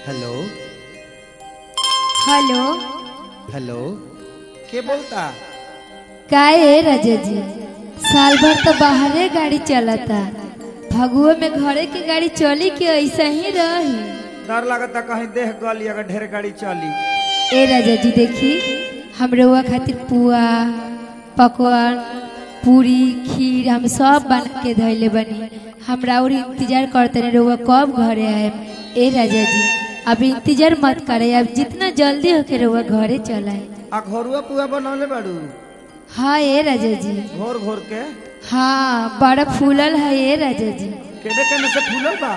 Hello hello hello के बोलता का है राजा जी साल भर तो बाहरे गाड़ी चलता फगुआ में घरे के गाड़ी चली के ऐसा ही रही डर लगता कहीं देह गली अगर ढेर गाड़ी चली ए राजा जी देखी हम रउआ खातिर पुआ पकवान पूरी खीर हम सब बना के धैले बनी हमरा और इंतजार करते रहे रउआ कब घरे आए ए राजा जी अब इंतजार मत करे अब जितना जल्दी होके रउआ घरे चलाए आ घरुआ पुआ बनौले बाड़ू हाँ ए राजा जी घोर घोर के हाँ बड़ा फूलल है ए राजा जी केने केने से फूलल बा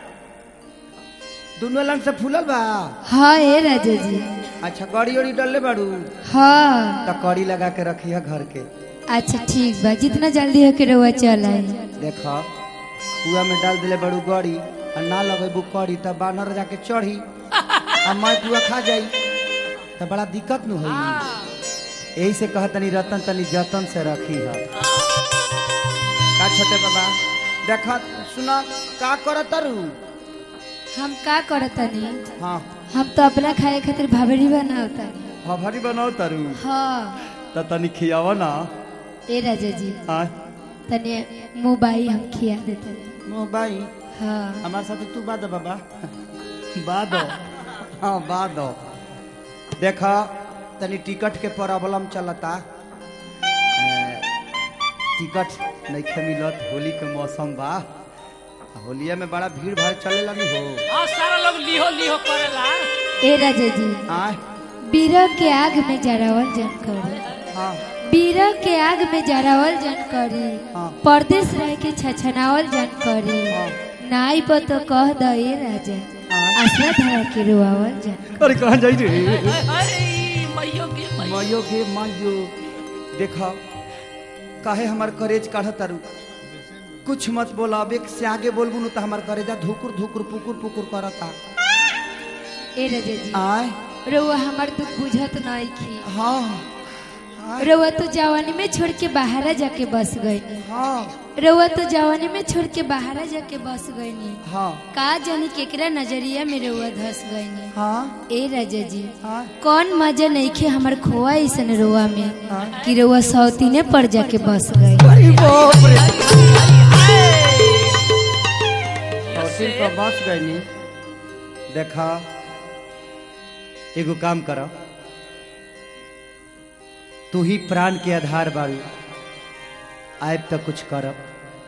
दोनों लंग से फूलल बा हाँ ए राजा जी अच्छा गड़ी उड़ी डलले बाड़ू हाँ तो कड़ी लगा के रखी है घर के अच्छा ठीक बा जितना जल्दी होके रउआ चलाए देखो कुआ में डाल दिले बड़ू गड़ी और ना लगेबू कड़ी तब बानर जाके चढ़ी आ मैं कुआ खा जाई तो बड़ा दिक्कत न होई यही से कह तनी रतन तनी जतन से रखी है का छोटे बाबा देखा सुना का कर तरु हम का करतनी हाँ हम तो अपना खाए खातिर भाभरी बनावतनी भभरी बनाओ तरु हाँ तो तनी खियावा ना ए राजा जी हाँ तने मोबाइल हम खिया देते मोबाइल हाँ हमारे साथ तू बाद बाबा बाद हाँ बाद देखा तनी टिकट के प्रॉब्लम चलता ए, टिकट नहीं मिलत होली के मौसम बा होलिया में बड़ा भीड़ भाड़ चलेला नहीं हो हाँ सारा लोग लिहो लिहो करेला ए राजा जी हाँ बीरा के आग में जरावल जन करी हाँ बीरा के आग में जरावल जन करी हाँ। परदेश रह के छछनावल जन करी हाँ। नाई पर तो कह द ए राजा हाँ। आसरा धरा के रोआवल जन अरे कहाँ जाई रे अरे मैयो के मैयो मायो गे मायो देखा काहे हमार करेज काढ़ तारू कुछ मत बोला अब एक से आगे बोलबू न तो हमार करेजा धुकुर धुकुर पुकुर पुकुर करता ए राजा जी आय रउआ हमार दुख बुझत नहीं की हाँ आय, रउआ तो जवानी में छोड़ के बाहरा जाके बस गई हाँ रउआ तो जवानी में छोड़ के बाहरा जाके बस गई हाँ का जानी केकरा नजरिया में रउआ धस गई हाँ ए राजा जी हाँ कौन मजा नहीं खे हमार खोआ ऐसन रोआ में हाँ। कि रउआ सौतीने पर जाके बस गई अरे बाप रे हॉस्टल पर बस गई देखा एगो काम कर तू ही प्राण के आधार बाड़ू आब तक कुछ करब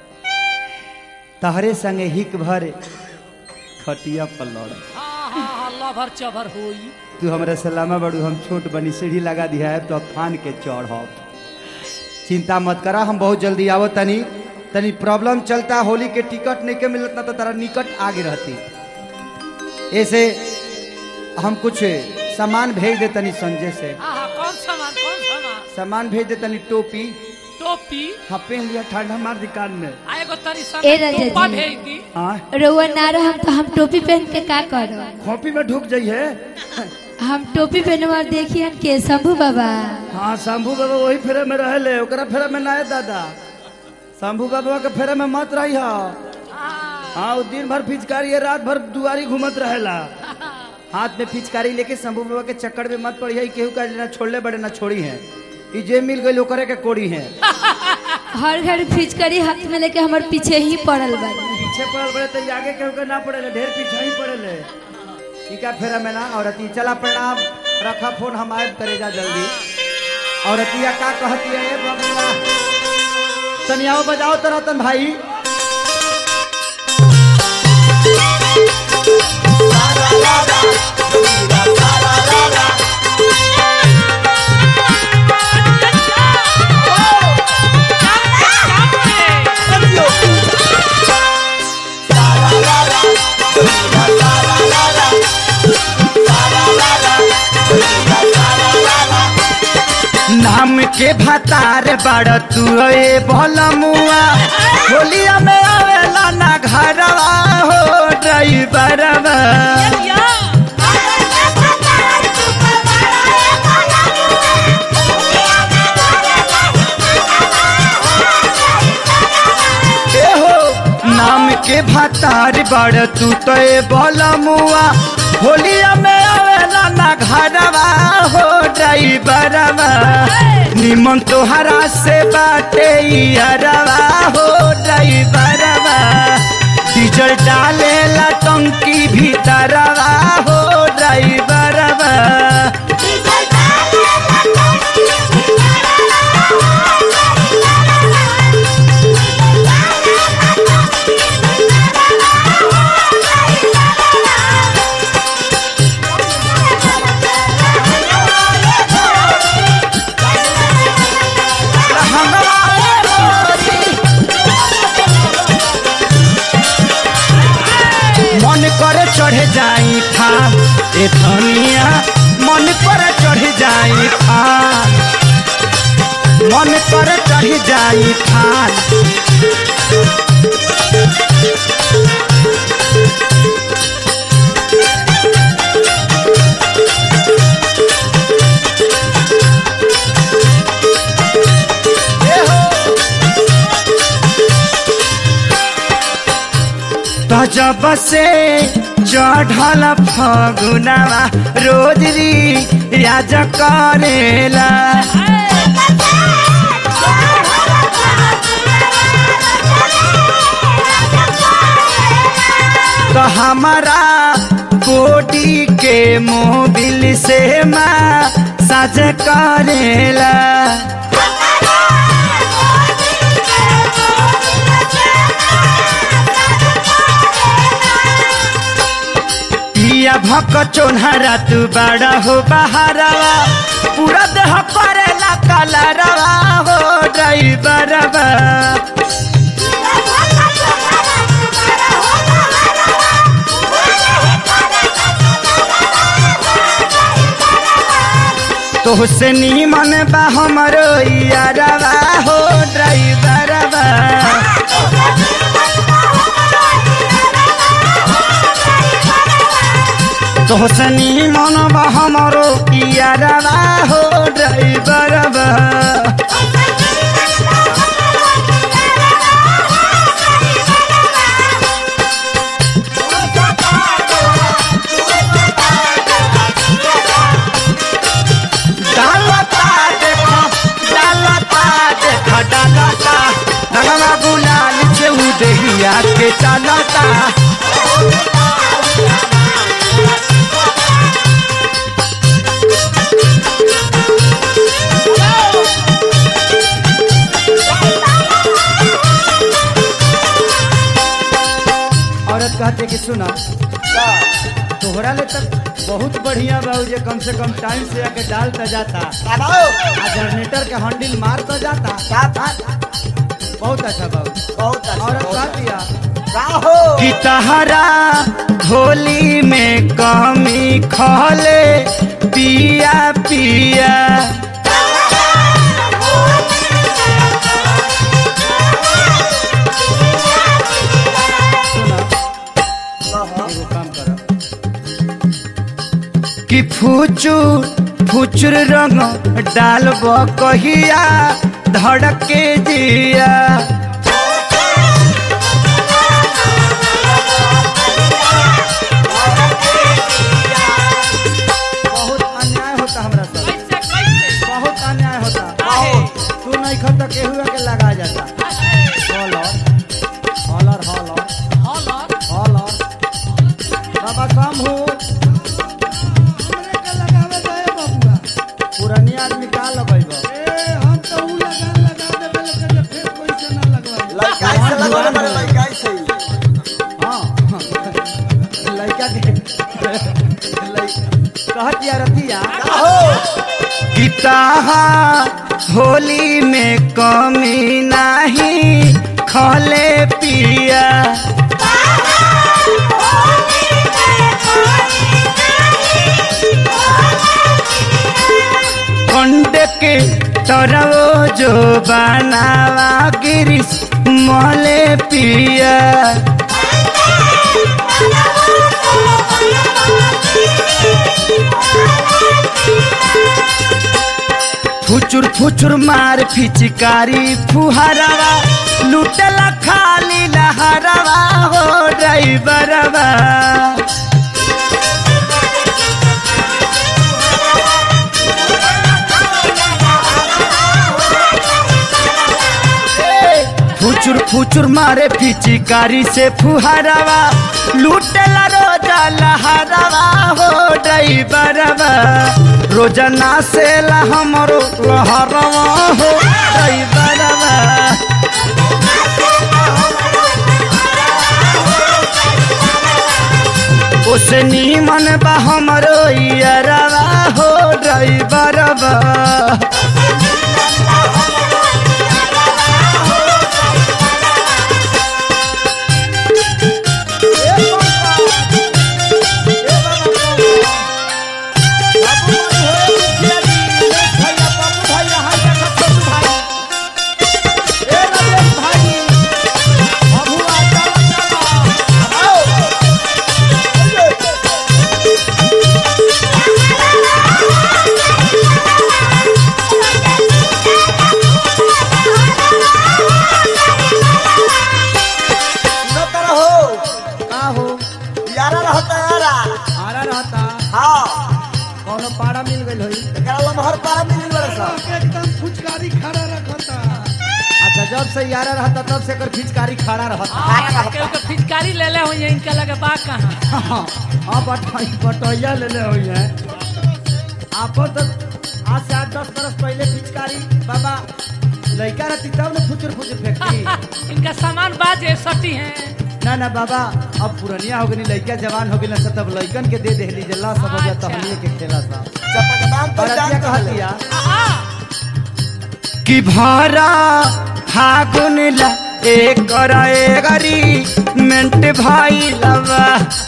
तहरे संगे हिक भर खटिया पर लड़ हाँ हाँ हाँ लभर चभर होई तू हमरा सलामा बड़ू हम छोट बनी सीढ़ी लगा दिया है तो अब फान के चढ़ब चिंता मत करा हम बहुत जल्दी आवो तनी तनी प्रॉब्लम चलता होली के टिकट नहीं के मिलत ना तो तारा निकट आगे रहती ऐसे हम कुछ सामान भेज दे तनी संजय से हाँ हाँ कौन सामान कौन सामान सामान भेज दे तनी टोपी टोपी हाँ पहन लिया ठंडा मार दुकान में आ एगो तरी ए संग राजा टोपा जी। भेज दी हाँ रउआ ना रहम तो हम टोपी पहन के का करब खोपी में ढुक जाइए हम टोपी पहनवा देखी हन के शंभू बाबा हाँ शंभू बाबा वही फेरे में रहले ओकरा फेरे में ना है दादा शंभू बाबा के फेरे में मत रही हो हाँ हाँ वो दिन भर पिचकारी है रात भर दुआरी घूमत रहेला हाथ में पिचकारी लेके शंभू बाबा के चक्कर में मत पड़ी है केहू का ना छोड़ले बड़े ना छोड़ी है ई जे मिल गई ओकरे के कोड़ी है हर घर फिचकरी हाथ में लेके हमार पीछे ही पड़ल बानी पीछे पड़ल बड़े तो ई आगे केहू के ना पड़े ढेर पीछे ही पड़े ई का फेरा में ना औरती चला प्रणाम रखा फोन हम आए करेजा जल्दी औरतिया का कहती है ए बबुआ तनियाओ बजाओ तो रतन भाई नाम के भतार बड़ तू ए भलमुआ होलिया में आवेला ना घरवा हो ड्राइवरवा ए हो नाम के भतार बड़ तू तो ए भलमुआ होलिया में आवेला ना घरवा हो ड्राइवरवा निमन तोहरा से बाटे यारवा हो ड्राइवरवा डीजल डालेला टंकी भीतरवा हो ड्राइवरवा मन करे चढ़े जाई थान ए धनिया मन करे चढ़े जाई थान मन करे चढ़े जाई थान जब से चढ़ल फगुनावा रोज री राज करेला तो हमारा बॉडी के मोबिल से माँ साज करेला पिया भक चोन्हरा तू बड़ा हो बहारवा पूरा देह करेला कलरवा हो ड्राइवरवा तोहसे नीमन बा हमरो यारवा हो ड्राइवरवा तोहसे नीमन बा हमरो यारवा हो ड्राइवरवा डालता देखो डालता देखो डालता रंगवा गुलाल से उदहिया के चलता औरत कहते कि सुना तोहरा ले तक बहुत बढ़िया बा जे कम से कम टाइम से आके डालता जाता आ जनरेटर के हैंडल मारता जाता बहुत अच्छा बाबू औरत कह दिया कि तहरा होली में कमी खले पिया पिया एगो काम कर कि फुचुर फुचुर रंग डालब कहिया धड़के जिया बहुत अन्याय होता हमरा साथ कैसे कैसे बहुत अन्याय होता काहे? तू नहीं खत केहुआ के लगा जाता हॉलर हॉलर हॉलर हॉलर हॉलर बाबा कम हो हमरे के लगावे दे बबुआ पुरानी आदमी का लगेब ए हम तो ऊ लगा लगा देबे लेकिन जे फिर कोई से ना लगवाई हाँ लड़का के कहत या रतिया किताहा होली में कमी नहीं खले पिया कंडे के तरवो जो बनावा गिरिस मले पिया फुचुर फुचुर मार फिचकारी फुहरवा लुटला खाली लहरवा हो ड्राइवरवा फुचुर फुचुर मारे फिचिकारी से फुहारवा लूटेला रोजा लहरवा हो ड्राइवरवा रोजाना से ला हमरो लहरवा हो ड्राइवरवा ओसे नीमन बा हमरो यारवा हो ड्राइवरवा सुनत रहो का हो यारा रहता यारा आरा रहता हाँ कौनो पाड़ा मिल गइल होई एकरा लमहर पारा मिली बड़े सा एकदम फुचकारी खड़ा रखता अच्छा जब से यारा रहता तब से कर फिचकारी खड़ा रहता हाँ, केहू के फिचकारी ले ले हुई इनका लगे बा कहाँ हाँ बटाई बटैया ले ले हुई है आपो तो आज से आठ दस बरस पहले पिचकारी बाबा लड़का रहती तब ना फुचुर फुचुर फेंकती इनका सामान बाजे सटी हैं ना ना बाबा अब पुरनिया हो गई लड़का जवान हो गई ना तब लड़कन के दे देहली जल्ला सब हो गया तो हमने के खेला था चपकदान पर बरतिया जान कहा कहले दिया आ, कि भारा फागुन ला एक गरी मेंट भाई लवा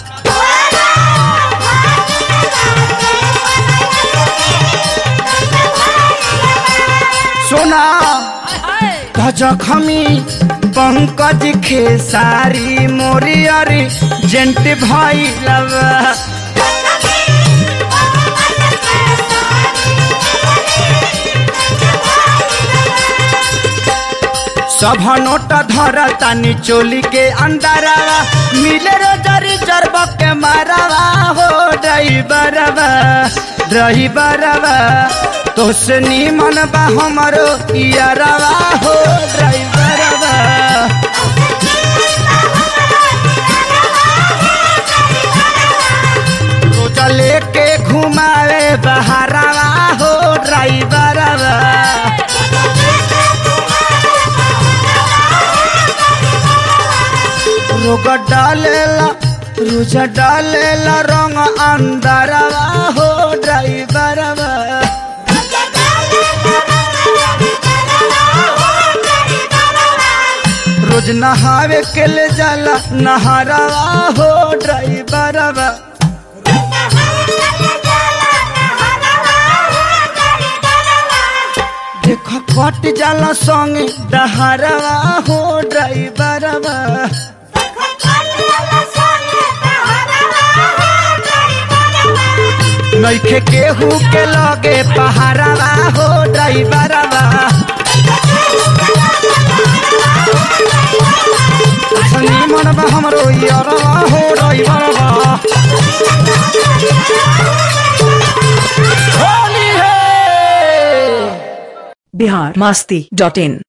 सोना हाय जखमी पंकज खेसारी मोरियरी जेंट भाई लवा सभ नोट धर तानी चोली के अंदरवा मिले रोजरी जरब के मारवा हो ड्राइवरवा ड्राइवरवा तोसे नीमन बा हमरो यारवा हो ड्राइवरवा रोजा लेके घुमावे बहारवा हो ड्राइवरवा रोग डालेला रोज डालेला रंग अंदरवा हो ड्राइवरवा रोज नहावे के ले जाला नहरवा हो ड्राइवरवा देख कट जाला संगे डहरवा हो ड्राइवरवा नइखे केहू के लगे पहाड़वा हो ड्राइवरवा संगी मनवा हमरो यारवा हो ड्राइवरवा होली है बिहार मस्ती डॉट इन